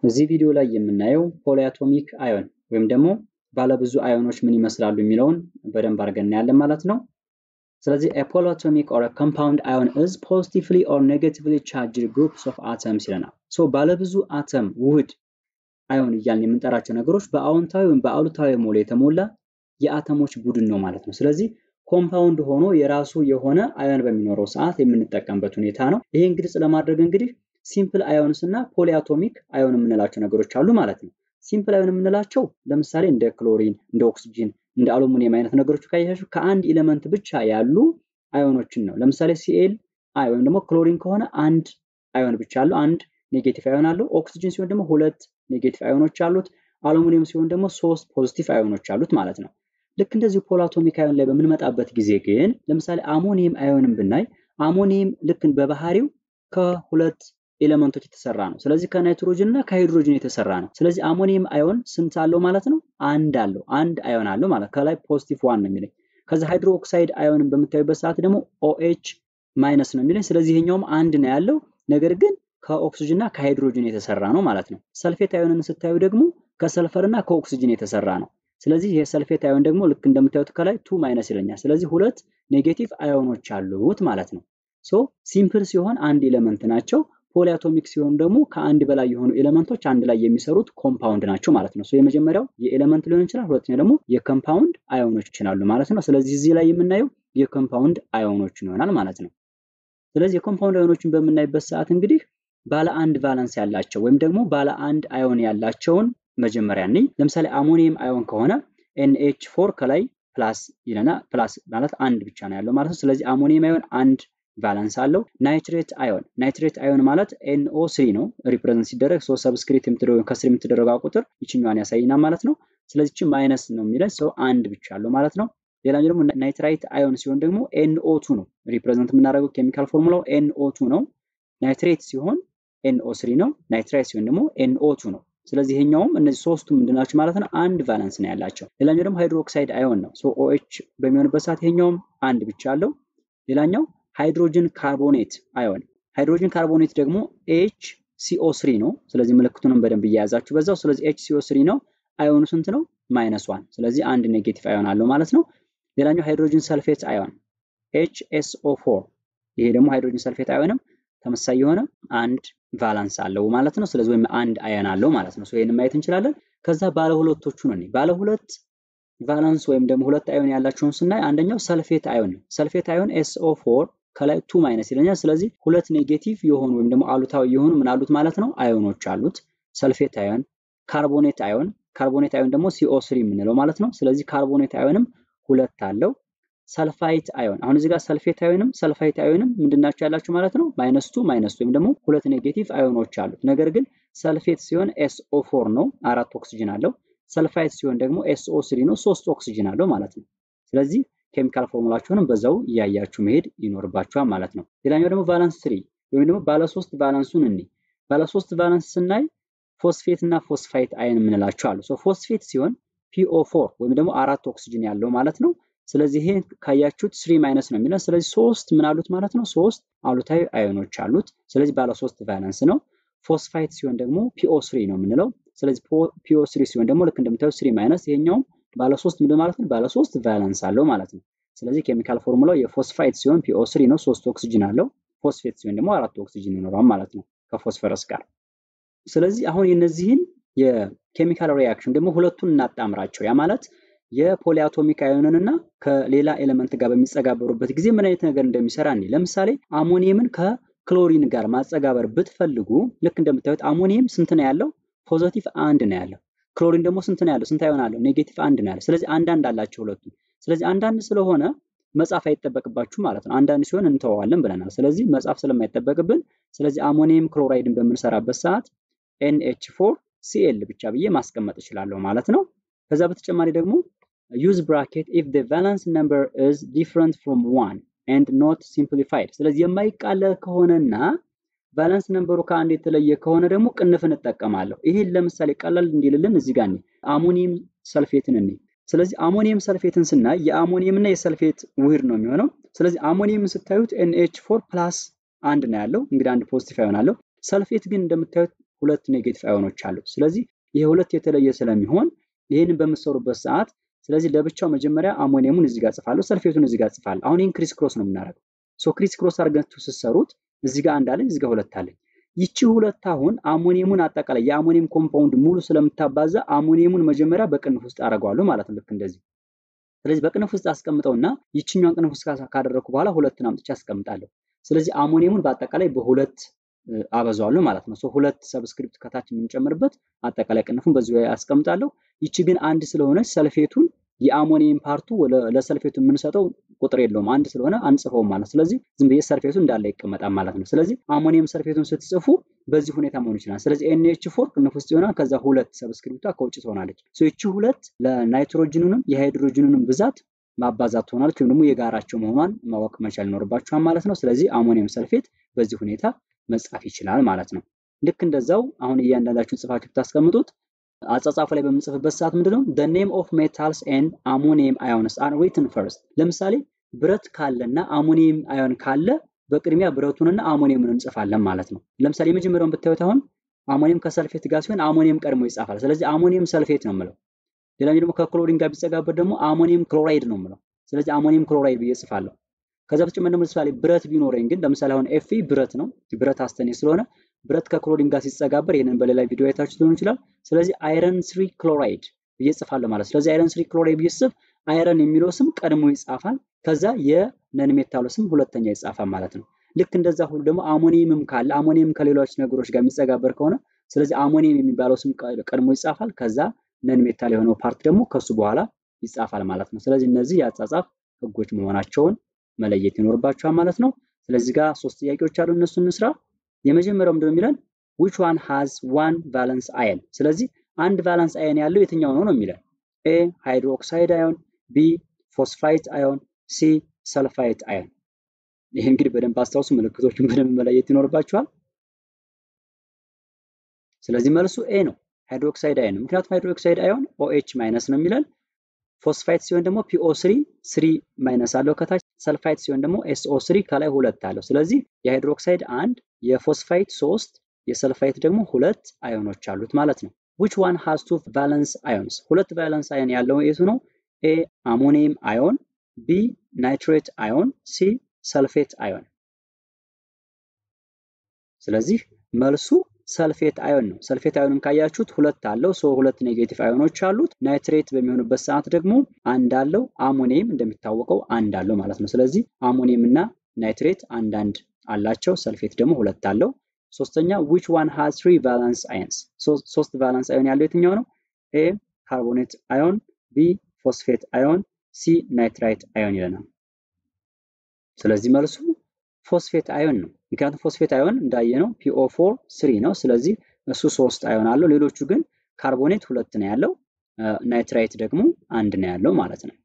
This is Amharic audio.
እዚህ ቪዲዮ ላይ የምናየው ፖሊአቶሚክ አዮን ወይም ደግሞ ባለብዙ አዮኖች ምን ይመስላሉ የሚለውን በደንብ አድርገን እናያለን ማለት ነው። ስለዚህ ፖሊአቶሚክ ኦር ኮምፓውንድ አዮን ኢዝ ፖዚቲቭሊ ኦር ኔጌቲቭሊ ቻርጅድ ግሩፕስ ኦፍ አተምስ ይለናል። ሶ ባለብዙ አተም ውህድ አዮን እያልን የምንጠራቸው ነገሮች በአዎንታዊ ወይም በአሉታዊ ሞል የተሞላ የአተሞች ቡድን ነው ማለት ነው። ስለዚህ ኮምፓውንድ ሆኖ የራሱ የሆነ አዮን በሚኖረው ሰዓት የምንጠቀምበት ሁኔታ ነው። ይሄን ግልጽ ለማድረግ እንግዲህ ሲምፕል አዮንስ እና ፖሊአቶሚክ አዮን የምንላቸው ነገሮች አሉ ማለት ነው። ሲምፕል አዮን የምንላቸው ለምሳሌ እንደ ክሎሪን፣ እንደ ኦክስጂን፣ እንደ አሉሚኒየም አይነት ነገሮች ካያችሁ ከአንድ ኤሌመንት ብቻ ያሉ አዮኖችን ነው። ለምሳሌ ሲኤል አይ ወይም ደግሞ ክሎሪን ከሆነ አንድ አዮን ብቻ አለው፣ አንድ ኔጌቲቭ አዮን አለው። ኦክስጂን ሲሆን ደግሞ ሁለት ኔጌቲቭ አዮኖች አሉት። አሉሚኒየም ሲሆን ደግሞ ሶስት ፖዚቲቭ አዮኖች አሉት ማለት ነው። ልክ እንደዚህ ፖሊአቶሚክ አዮን ላይ በምንመጣበት ጊዜ ግን ለምሳሌ አሞኒየም አዮንን ብናይ አሞኒየም ልክ በባህሪው ከሁለት ኤሌመንቶች የተሰራ ነው። ስለዚህ ከናይትሮጅን እና ከሃይድሮጅን የተሰራ ነው። ስለዚህ አሞኒየም አዮን ስንት አለው ማለት ነው? አንድ አለው። አንድ አዮን አለው ማለት ከላይ ፖዚቲቭ ዋን ነው የሚለኝ። ከዚ ሃይድሮ ኦክሳይድ አዮንን በምታዩበት ሰዓት ደግሞ ኦኤች ማይነስ ነው የሚለኝ። ስለዚህ ይሄኛውም አንድ ነው ያለው፣ ነገር ግን ከኦክሲጅን እና ከሃይድሮጅን የተሰራ ነው ማለት ነው። ሰልፌት አዮንን ስታዩ ደግሞ ከሰልፈር እና ከኦክሲጅን የተሰራ ነው። ስለዚህ ይሄ ሰልፌት አዮን ደግሞ ልክ እንደምታዩት ከላይ ቱ ማይነስ ይለኛል። ስለዚህ ሁለት ኔጌቲቭ አዮኖች አሉት ማለት ነው። ሶ ሲምፕል ሲሆን አንድ ኤሌመንት ናቸው። ፖሊአቶሚክ ሲሆኑ ደግሞ ከአንድ በላይ የሆኑ ኤሌመንቶች አንድ ላይ የሚሰሩት ኮምፓውንድ ናቸው ማለት ነው። ሶ የመጀመሪያው የኤሌመንት ሊሆን ይችላል፣ ሁለተኛው ደግሞ የኮምፓውንድ አዮኖች ይችላሉ ማለት ነው። ስለዚህ እዚህ ላይ የምናየው የኮምፓውንድ አዮኖችን ይሆናል ማለት ነው። ስለዚህ የኮምፓውንድ አዮኖችን በምናይበት ሰዓት እንግዲህ ባለ አንድ ቫለንስ ያላቸው ወይም ደግሞ ባለ አንድ አዮን ያላቸውን መጀመሪያ እንይ። ለምሳሌ አሞኒየም አዮን ከሆነ ኤንኤች ፎር ከላይ ፕላስ ይለና ፕላስ ማለት አንድ ብቻ ነው ያለው ማለት ነው። ስለዚህ አሞኒየም አዮን አንድ ቫለንስ አለው። ናይትሬት አዮን ናይትሬት አዮን ማለት ኤንኦ ስሪ ነው ሪፕሬዘንት ሲደረግ ሶ ሰብስክሪፕት የምትደረገው ከስር የምትደረገው ቁጥር ይችኛዋን ያሳይና ማለት ነው። ስለዚህ ማይነስ ነው የሚለን ሰው አንድ ብቻ አለው ማለት ነው። ሌላኛው ደግሞ ናይትራይት አዮን ሲሆን ደግሞ ኤንኦ ቱ ነው ሪፕሬዘንት የምናደርገው ኬሚካል ፎርሙላው ኤንኦ ቱ ነው። ናይትሬት ሲሆን ኤንኦ ስሪ ነው። ናይትራይት ሲሆን ደግሞ ኤንኦ ቱ ነው። ስለዚህ ይሄኛውም እነዚህ ሶስቱ ምንድናቸው ማለት ነው? አንድ ቫለንስ ነው ያላቸው። ሌላኛው ደግሞ ሃይድሮክሳይድ አዮን ነው። ሶ ኦኤች በሚሆንበት ሰዓት ይሄኛውም አንድ ብቻ አለው። ሌላኛው ሃይድሮጅን ካርቦኔት አዮን ሃይድሮጅን ካርቦኔት ደግሞ ኤች ሲኦ ስሪ ነው። ስለዚህ ምልክቱንም በደንብ እያያዛችሁ በዛው። ስለዚህ ኤች ሲኦ ስሪ ነው። አዮኑ ስንት ነው? ማይነስ ዋን። ስለዚህ አንድ ኔጌቲቭ አዮን አለው ማለት ነው። ሌላኛው ሃይድሮጅን ሰልፌት አዮን ኤች ኤስኦ ፎር ይሄ ደግሞ ሃይድሮጅን ሰልፌት አዮንም ተመሳሳይ የሆነ አንድ ቫላንስ አለው ማለት ነው። ስለዚህ ወይም አንድ አዮን አለው ማለት ነው። ይሄንን ማየት እንችላለን። ከዛ ባለ ሁለቶቹ ነው። ባለ ሁለት ቫላንስ ወይም ደግሞ ሁለት አዮን ያላቸውን ስናይ አንደኛው ሰልፌት አዮን ነው። ሰልፌት አዮን ኤስኦ ፎር ከላይ ቱ ማይነስ ይለኛል። ስለዚህ ሁለት ኔጌቲቭ የሆኑ ወይም ደግሞ አሉታዊ የሆኑ ምን አሉት ማለት ነው አዮኖች አሉት። ሰልፌት አዮን፣ ካርቦኔት አዮን ካርቦኔት አዮን ደግሞ ሲኦ ስሪ የምንለው ማለት ነው። ስለዚህ ካርቦኔት አዮንም ሁለት አለው። ሰልፋይት አዮን አሁን እዚህ ጋር ሰልፌት አዮንም ሰልፋይት አዮንም ምንድናቸው ያላቸው ማለት ነው ማይነስ ቱ ማይነስ ወይም ደግሞ ሁለት ኔጌቲቭ አዮኖች አሉት። ነገር ግን ሰልፌት ሲሆን ኤስኦ ፎር ነው አራት ኦክሲጅን አለው። ሰልፋይት ሲሆን ደግሞ ኤስኦ ስሪ ነው ሶስት ኦክሲጅን አለው ማለት ነው። ስለዚህ ኬሚካል ፎርሙላቸውንም በዛው እያያችሁ መሄድ ይኖርባችኋል ማለት ነው። ሌላኛው ደግሞ ቫላንስ ስሪ ወይም ደግሞ ባለሶስት ቫላንሱን እኒ ባለሶስት ቫላንስ ስናይ ፎስፌት እና ፎስፋይት አየን የምንላቸው አሉ። ፎስፌት ሲሆን ፒኦ ፎር ወይም ደግሞ አራት ኦክሲጅን ያለው ማለት ነው። ስለዚህ ይሄ ካያችሁት ስሪ ማይነስ ነው የሚለን። ስለዚህ ሶስት ምን አሉት ማለት ነው? ሶስት አሉታዊ አዮኖች አሉት። ስለዚህ ባለሶስት ቫለንስ ነው። ፎስፋይት ሲሆን ደግሞ ፒኦ ስሪ ነው የምንለው። ስለዚህ ፒኦ ስሪ ሲሆን ደግሞ ልክ እንደምታዩት ስሪ ማይነስ ይሄኛውም ባለሶስት ምንድን ማለት ነው? ባለሶስት ቫለንስ አለው ማለት ነው። ስለዚህ ኬሚካል ፎርሙላው የፎስፋይት ሲሆን ፒኦ ስሪ ነው፣ ሶስት ኦክሲጅን አለው። ፎስፌት ሲሆን ደግሞ አራት ኦክሲጅን ይኖረዋል ማለት ነው ከፎስፈረስ ጋር። ስለዚህ አሁን የነዚህን የኬሚካል ሪያክሽን ደግሞ ሁለቱን እናጣምራቸው። ያ ማለት የፖሊአቶሚክ አዮንን እና ከሌላ ኤሌመንት ጋር በሚጸጋበሩበት ጊዜ ምን አይነት ነገር እንደሚሰራ እኔ ለምሳሌ አሞኒየምን ከክሎሪን ጋር ማጸጋበር ብትፈልጉ ልክ እንደምታዩት አሞኒየም ስንት ነው ያለው? ፖዘቲቭ አንድ ነው ያለው። ክሎሪን ደግሞ ስንት ነው ያለው? ስንት አዮን አለው? ኔጌቲቭ አንድ ነው ያለው። ስለዚህ አንዳንድ አላቸው ሁለቱ። ስለዚህ አንዳንድ ስለሆነ መጻፍ አይጠበቅባችሁ ማለት ነው። አንዳንድ ሲሆን እንተዋዋለን ብለናል። ስለዚህ መጻፍ ስለማይጠበቅብን ስለዚህ አሞኒየም ክሎራይድን በምንሰራበት ሰዓት ኤንኤች ፎር ሲኤል ብቻ ብዬ ማስቀመጥ እችላለሁ ማለት ነው። ከዛ በተጨማሪ ደግሞ ዩዝ ብራኬት ኢፍ the valence number is different from one and not simplified ስለዚህ የማይቃለል ከሆነና ቫለንስ ነምበሩ ከአንድ የተለየ ከሆነ ደግሞ ቅንፍ እንጠቀማለሁ። ይሄን ለምሳሌ ቀላል እንዲልልን እዚህ ጋር አሞኒየም ሰልፌትን እኔ ስለዚህ አሞኒየም ሰልፌትን ስናይ የአሞኒየም እና የሰልፌት ውህድ ነው የሚሆነው። ስለዚህ አሞኒየም ስታዩት ኤንኤች ፎር ፕላስ አንድ ነው ያለው እንግዲህ አንድ ፖዚቲቭ አዮን አለው። ሰልፌት ግን እንደምታዩት ሁለት ኔጌቲቭ አዮኖች አሉት። ስለዚህ ይሄ ሁለት የተለየ ስለሚሆን ይህንን በምትሰሩበት ሰዓት ስለዚህ ለብቻው መጀመሪያ አሞኒየሙን እዚህ ጋር ጽፋለሁ፣ ሰልፌቱን እዚህ ጋር ጽፋለሁ። አሁን ይህን ክሪስ ክሮስ ነው የምናደርገው። ሶ ክሪስ ክሮስ አድርጋችሁ ስትሰሩት እዚህ ጋር አንድ አለኝ፣ እዚህ ጋር ሁለት አለኝ። ይቺ ሁለት አሁን አሞኒየሙን አጠቃላይ የአሞኒየም ኮምፓውንድ ሙሉ ስለምታባዛ አሞኒየሙን መጀመሪያ በቅንፍ ውስጥ አደርገዋለሁ ማለት ነው። ልክ እንደዚህ። ስለዚህ በቅንፍ ውስጥ አስቀምጠውና ይችኛዋን ቅንፍ ውስጥ ካደረግኩ በኋላ ሁለትን አምጥቼ አስቀምጣለሁ። ስለዚህ አሞኒየሙን በአጠቃላይ በሁለት አበዛዋለሁ ማለት ነው። ሁለት ሰብስክሪፕት ከታች የምንጨምርበት አጠቃላይ ቅንፉን በዚሁ ላይ አስቀምጣለሁ። ይቺ ግን አንድ ስለሆነች ሰልፌቱን የአሞኒየም ፓርቱ ለሰልፌቱ የምንሰጠው ቁጥር የለውም አንድ ስለሆነ አንጽፈውም ማለት ስለዚህ ዝም ብዬ ሰርፌቱ እንዳለ ይቀመጣል ማለት ነው። ስለዚህ አሞኒየም ሰርፌቱን ስትጽፉ በዚህ ሁኔታ መሆን ይችላል። ስለዚህ ኤንኤች ፎር ቅንፍ ውስጥ ይሆናል። ከዛ ሁለት ሰብስክሪፕቷ ከውጭ ትሆናለች። ይቺ ሁለት ለናይትሮጅኑንም የሃይድሮጅኑንም ብዛት ማባዛት ትሆናለች ወይም ደግሞ የጋራቸው መሆኗን ማወቅ መቻል ይኖርባችኋል ማለት ነው። ስለዚህ አሞኒየም ሰልፌት በዚህ ሁኔታ መጻፍ ይችላል ማለት ነው። ልክ እንደዛው አሁን እያንዳንዳችሁን ጽፋችሁ ብታስቀምጡት አጻጻፉ ላይ በምንጽፍበት ሰዓት ምንድነው the name of metals and ammonium ions are written first ለምሳሌ ብረት ካለና አሞኒየም አዮን ካለ በቅድሚያ ብረቱንና አሞኒየምን እንጽፋለን ማለት ነው። ለምሳሌ የመጀመሪያውን ብታዩት አሁን አሞኒየም ከሰልፌት ጋር ሲሆን አሞኒየም ቀድሞ ይጻፋል። ስለዚህ አሞኒየም ሰልፌት ነው የምለው። ሌላኛው ደግሞ ከክሎሪን ጋር ቢጸጋበት ደግሞ አሞኒየም ክሎራይድ ነው የምለው። ስለዚህ አሞኒየም ክሎራይድ ብዬ እጽፋለሁ። ከዛ በተጨማሪ ደግሞ ለምሳሌ ብረት ቢኖረኝ ግን ለምሳሌ አሁን ኤፍ ብረት ነው ብረት አስተኔ ስለሆነ ብረት ከክሎሪን ጋር ሲጸጋበር ይህንን በሌላ ቪዲዮ አይታችሁ ሊሆን ይችላል። ስለዚህ አይረን ስሪ ክሎራይድ ብዬ እጽፋለሁ ማለት ስለዚህ አይረን ስሪ ክሎራይድ ብዬ ስጽፍ አይረን የሚለው ስም ቀድሞ ይጻፋል። ከዛ የነን ሜታሉ ስም ሁለተኛ ይጻፋል ማለት ነው። ልክ እንደዛ ሁሉ ደግሞ አሞኒየምም ካለ አሞኒየም ከሌሎች ነገሮች ጋር የሚጸጋበር ከሆነ ስለዚህ አሞኒየም የሚባለው ስም ቀድሞ ይጻፋል። ከዛ ነን ሜታል የሆነው ፓርት ደግሞ ከሱ በኋላ ይጻፋል ማለት ነው። ስለዚህ እነዚህ የአጻጻፍ ህጎች መሆናቸውን መለየት ይኖርባችኋል ማለት ነው። ስለዚህ ጋር ሶስት ጥያቄዎች አሉ፣ እነሱ እንስራ። የመጀመሪያው ምንድነው የሚለን which one has one valence ion ስለዚህ አንድ ቫላንስ አየን ያለው የትኛው ነው ነው የሚለን ኤ ሃይድሮክሳይድ አዮን፣ ቢ ፎስፋይት አዮን፣ ሲ ሰልፋይት አዮን። ይህ እንግዲህ በደንብ አስታውሱ፣ ምልክቶቹን በደንብ መለየት ይኖርባችኋል። ስለዚህ መልሱ ኤ ነው፣ ሃይድሮክሳይድ አዮን። ምክንያቱም ሃይድሮክሳይድ አዮን ኦኤች ማይነስ ነው የሚለን ፎስፋይት ሲሆን ደግሞ ፒኦ ስሪ ስሪ ማይነስ አለው ከታች ሰልፋይት ሲሆን ደግሞ ኤስኦ ስሪ ከላይ ሁለት አለው። ስለዚህ የሃይድሮክሳይድ አንድ የፎስፋይት ሶስት የሰልፋይት ደግሞ ሁለት አዮኖች አሉት ማለት ነው። which one has two valence ions ሁለት ቫለንስ አዮን ያለው የቱ ነው? ኤ አሞኒየም አዮን፣ ቢ ናይትሬት አዮን፣ ሲ ሰልፌት አዮን። ስለዚህ መልሱ ሰልፌት አዮን ነው። ሰልፌት አዮንን ካያችሁት ሁለት አለው ሶ ሁለት ኔጌቲቭ አዮኖች አሉት። ናይትሬት በሚሆንበት ሰዓት ደግሞ አንድ አለው። አሞኒየም እንደሚታወቀው አንድ አለው ማለት ነው። ስለዚህ አሞኒየም እና ናይትሬት አንዳንድ አላቸው። ሰልፌት ደግሞ ሁለት አለው። ሶስተኛ which one has three valence ions ሶስት ቫላንስ አዮን ያለው የትኛው ነው? ኤ ካርቦኔት አዮን፣ ቢ ፎስፌት አዮን፣ ሲ ናይትራይት አዮን ይለናል። ስለዚህ መልሱ ፎስፌት አዮን ነው። ምክንያቱም ፎስፌት አዮን እንዳየነው ፒኦ ፎር ስሪ ነው። ስለዚህ እሱ ሶስት አዮን አለው። ሌሎቹ ግን ካርቦኔት ሁለት ነው ያለው፣ ናይትራይት ደግሞ አንድ ነው ያለው ማለት ነው።